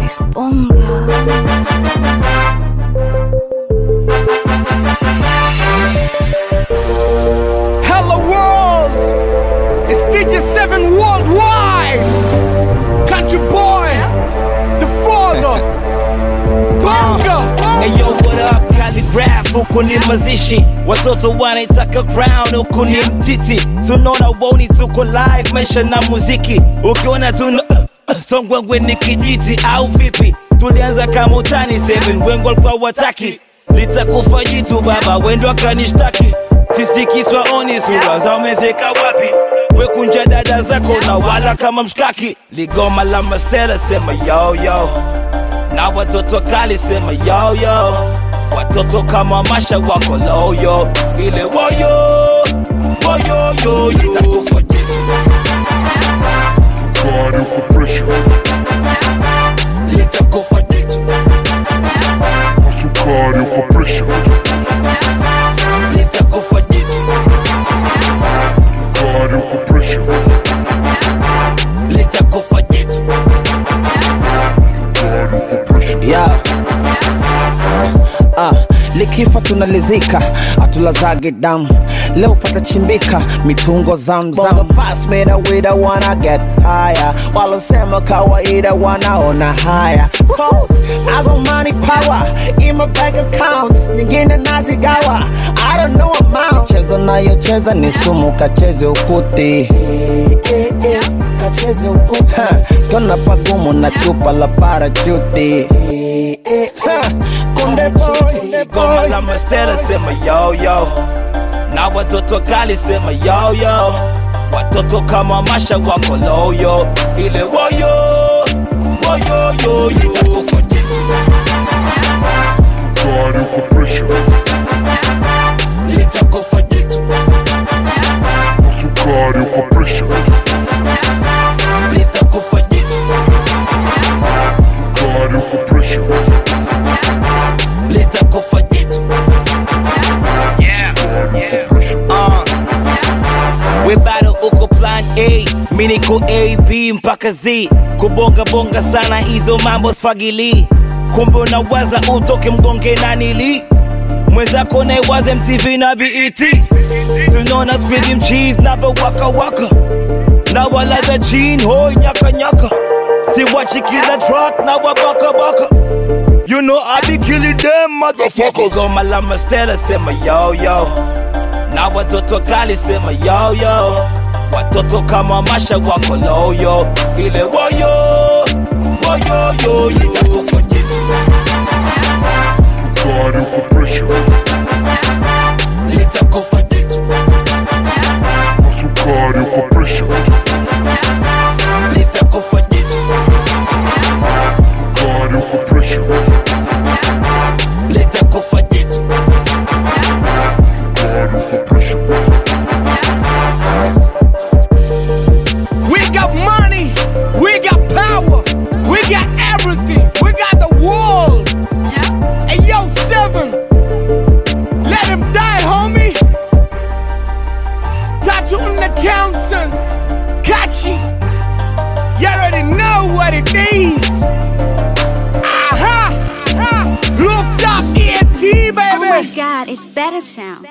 Hello world! It's DJ 7 worldwide! Country boy! The father! Bonga! Hey yo, what up? Calligraph, huku ni mazishi watoto wanaitaka crown huku ni mtiti tunaona woni tuko live maisha na muziki ukiona tuna songwengwe ni kijiti au vipi tulianza kama utani 7 wengo walikuwa wataki litakufa jitu baba wendo akanishtaki sisi kiswa oni sura za umezeka wapi wekunja dada zako na wala kama mshkaki ligoma la masela sema yo yo na watoto kali sema yo yo watoto kama masha wako loyo ile woyo woyoyo itakufa jitu God, you for pressure. litakufa jitu Hustle God, you for pressure. litakufa jitu God, you for pressure. litakufa jitu God, you for pressure. yeah. Ah, likifa tunalizika atulazage damu leo pata chimbika mitungo zamzam pass me the way the wanna get higher walosema kawaida wanaona haya Cause I got money power in my bank accounts nyingine nazigawa I don't know amount chezo nayocheza ni sumu kacheze ukuti kacheze ukuti kiona pagumu na chupa la parachuti Ha, kunde boy goma la masela sema yo yo na watoto kali sema yo yo watoto kama masha wako loyo ile woyo woyoyo itakufa jitu God, you for pressure. litakufa jitu Hustle God, you for pressure. litakufa jitu God, you for pressure. litakufa jitu uh. we bado uko plan a mi niko a b mpaka z kubonga bonga sana hizo mambo sfagili kumbe unawaza utoke mgonge na nili mwenzako naiwaze mtv na bet tunaona squid mcheese navo waka waka na walaza jean hoi nyaka nyaka siwachi kila track na wabaka baka You know I be killing them motherfuckers on my lama sela sema yo yo na watoto kali sema yo yo watoto kama masha wako loyo ile woyo woyoyo itakufa jitu God, you for pressure. litakufa jitu Hustle God, you for pressure. litakufa jitu God, you for pressure. litakufa jitu God, you for pressure. We got money! We got power! We got everything! We got the world! Hey yo, 7! Let him die, homie! Tattoo on the Townsend! Kachi! You already know what it is! Aha! Aha! Rooftop ENT, baby! Oh my god, it's better sound.